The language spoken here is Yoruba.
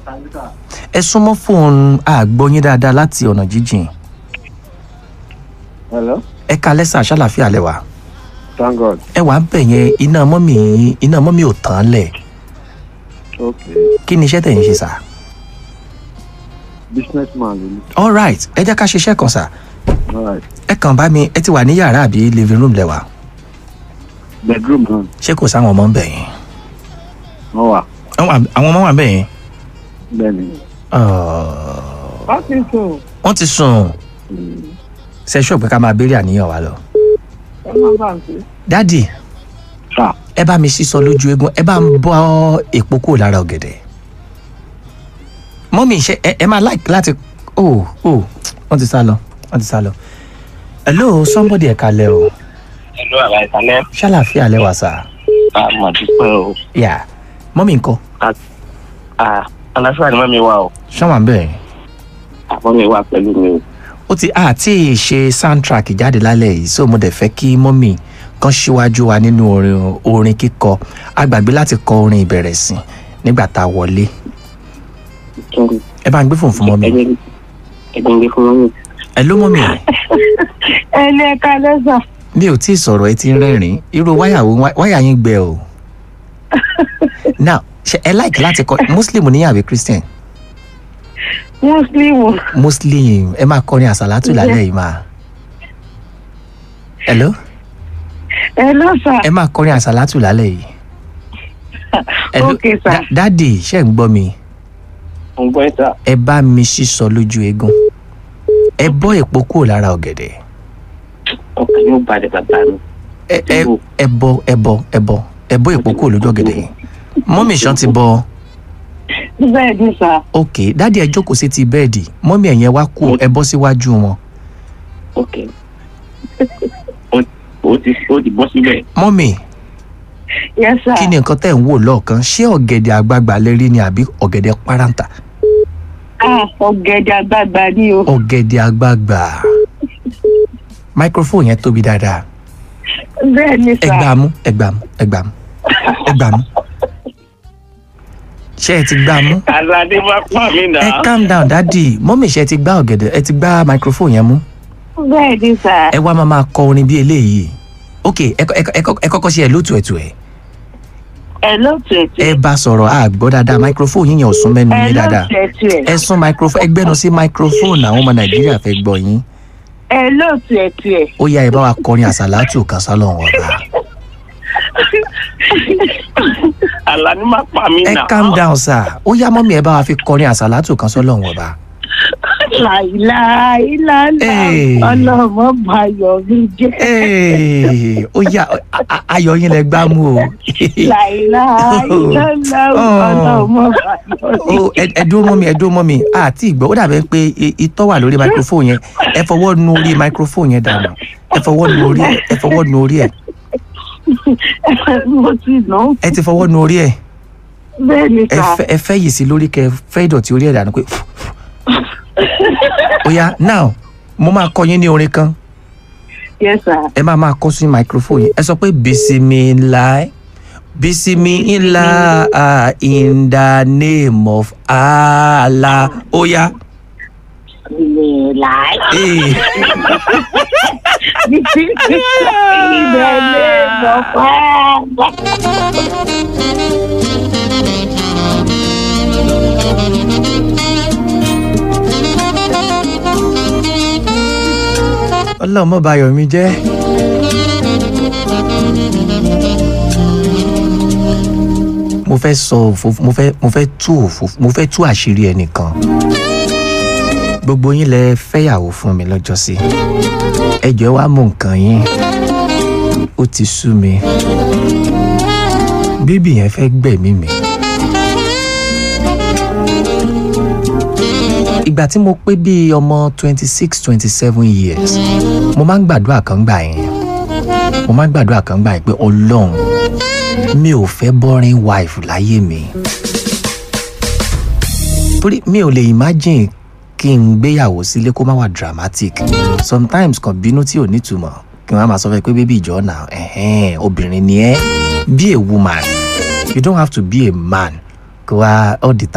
ẹ súnmọ́ fóònù àgbọ̀yìn dáadáa láti ọ̀nà jíjìn hello ẹ ka lẹ́sà ṣàlàfíà lẹ́wà thank god ẹ wà ń bẹ̀ yẹn iná mọ́mì yín iná mọ́mì ò tán lẹ̀ okay kí ni iṣẹ́ tẹ̀ ń ṣe sà. business man ló ní all right ẹ jẹ́ ká ṣiṣẹ́ kan sà alright ẹ kàn bá mi ẹ ti wà ní yàrá àbí living room lẹ́wà bedroom náà ṣé kò sáwọn ọmọ ń bẹ̀ yẹn wọ́n wà àwọn àwọn ọmọ wà ń bẹ̀ yẹn bẹ́ẹ̀ ni Ah, wọ́n ti sùn wọ́n ti sùn ṣe ṣọ́ pé ká máa béèrè àníyàn wa lọ. ẹ má bà ń pè dádì sà ẹ bá mi sísọ lójú eégún ẹ bá ń bọ́ èpo kúrò lára ọ̀gẹ̀dẹ̀ mọ́mí ṣe ẹ ẹ máa like láti oh oh wọ́n ti sá lọ wọ́n ti sá lọ. hello somebody ẹ̀ka lẹ o Hello, àlàyé ìsàlẹ̀. ṣàlàfíà lẹ́wà sá Àmọ̀ dúpẹ́ o. yà mọ́mí ńkọ́ À, Àlàáfíà ni mọ́mi wà o. ṣọ́wọ́n bẹ́ẹ̀ Àmọ́ mi wà pẹ̀lú mi o. ó ti àti ṣe soundtrack jáde lálẹ́ yìí so mo dẹ̀ fẹ́ kí mọ́mì kan ṣíwájú wa nínú orin orin kíkọ a gbàgbé láti kọ orin ìbẹ̀rẹ̀ sìn nígbà tá a wọlé ẹ bá ń gbé fòun fún mọ́mì Ẹgbẹ́ ẹgbẹ́ ń gbé fún mọ́mi. ẹ ló mọ́mì ẹ ní ẹ̀ka lẹ́sà mi ò tí ì sọ̀rọ̀ ẹ ti ń rẹ́rìn irú wáyà wo wáyà yín gbẹ o now ṣe ẹ like láti kọ muslim níyàwó christian muslim muslim ẹ máa kọrin àsàlátù lálẹ́ yìí máa hello ẹ lọ́sà ẹ máa kọrin àsàlátù lálẹ́ yìí. Hello, Okay, sir. Da- dádì ṣe ń gbọ́ mi Mo ń gbọ́ ìta. ẹ bá mi sísọ lójú eégún ẹ bọ́ èpo kúrò lára ọ̀gẹ̀dẹ̀ Ọkàn yóò balẹ̀ bàbá mi. ẹ ẹ ẹ bọ́ ẹ bọ́ ẹ bọ́ ẹ bọ́ èpo kúrò lójú ọ̀gẹ̀dẹ̀ yẹn mọ́mì ṣan ti bọ́ bẹ́ẹ̀ ni sà ok dádì ẹ jókòó sí ti bẹ́ẹ̀dì mọ́mì ẹ̀yẹn wá kú ẹ bọ́ síwájú wọn Ok. Ó ó ti ó ti bọ́ sílẹ̀. mọ́mì yes sà kí ni nǹkan tẹ̀ ń wò lọ́ọ̀kan ṣé ọ̀gẹ̀dẹ̀ àgbagbà lè rí ni àbí ọ̀gẹ̀dẹ̀ páráǹtà ah ọ̀gẹ̀dẹ̀ àgbààgbà ni o ọ̀gẹ̀dẹ̀ àgbagbà microphone yẹn tóbi dáadáa bẹ́ẹ̀ ni ẹ sà gbà mú ẹ gbà mú ẹ gbà mú ẹ gbà mú ṣé ẹ ti gbà mú Aládé máa pa mí nà. ẹ calm down dádì mọ́mì ṣe ti gbá ọ̀gẹ̀dẹ̀ ẹ ti gbá microphone yẹn mú bẹ́ẹ̀ ni sà ẹ wá máa máa kọ orin bí eléyìí ok ẹ kọ- ẹ kọ- ẹ kọ- ẹ kọ́kọ́ ṣe ẹ lótú ẹ̀tù ẹ̀ ẹ lóòtú ẹ̀tù ẹ bá sọ̀rọ̀ a gbọ́ dáadáa microphone yín yẹn ò sún mẹ́nu ẹ yín dáadáa lóòtú ẹ̀tù ẹ̀ ẹ sún microphone ẹ gbẹ́nu sí microphone àwọn ọmọ nàìjíríà fẹ́ gbọ́ yín ẹ lóòtú ẹ̀tù ẹ̀ ó yá ẹ bá wa kọrin àsàlátù kan sálọ̀ wọn bá Aládé máa pa mí ẹ nà. calm down sir ó yá mọ́mì ẹ bá wa fi kọrin àsàlátù kan sálọ̀ wọn bá. láìláìláìlá Hey. ọlọ́mọ bayọ̀ mi jẹ́ Ee, ó yá a- a- ayọ̀ yín lẹ gbá mú o. láìláìláìlá Oh. ọlọ́mọ bayọ̀ mi Ó, ẹ ẹ dúró mọ́ mi ẹ dúró mọ́ mi àti ìgbọ́ ó dàbẹ́ pé i- itọ́ wà lórí microphone yẹn ẹ fọwọ́ nu orí microphone yẹn dànù ẹ fọwọ́ nu orí ẹ ẹ fọwọ́ nu orí ẹ mo ti nà ó ẹ ti fọwọ́ nu orí ẹ bẹ́ẹ̀ ni ẹ sà fẹ́ ẹ fẹ́ yìí sí lórí kẹ fẹ́ ìdọ̀tí orí ẹ dànù pé ó yá now mo máa kọ yín ní orin kan yes sà ẹ máa máa kọ sí microphone yẹn ẹ sọ pé bisimilahi bisimilahi in the name of Allah ó yá. láì Ee. ìbẹ̀lẹ̀ bọ̀pá. ọlọ́run mọ́ bayọ̀ mi jẹ́. mo fẹ́ sọ òfófó mo fẹ́ mo fẹ́ tú òfófó mo fẹ́ tú àṣírí ẹnìkan gbogbo yín lẹ fẹ́yàwó fún mi lọ́jọ́sí ẹ jọ̀ọ́ wá mú nǹkan yín ó ti sú mi bíbí yẹn fẹ́ gbẹ̀mí mi. ìgbà tí mo pé bíi ọmọ twenty six twenty seven years mo máa ń gbàdúrà kan gbà yẹn mo máa ń gbàdúrà kan gbà yẹn pé ọlọ́run mi ò fẹ́ boring wife láyé mi torí mi ò lè imagine kí n gbéyàwó sílé kó má wà dramatic sometimes kan bínú tí ò nítumọ̀ kí wọ́n á máa sọ fún ẹ pé bébí ìjọ náà ẹ̀hẹ́n obìnrin ni ẹ́ be a woman you don't have to be a man kó wá all the time.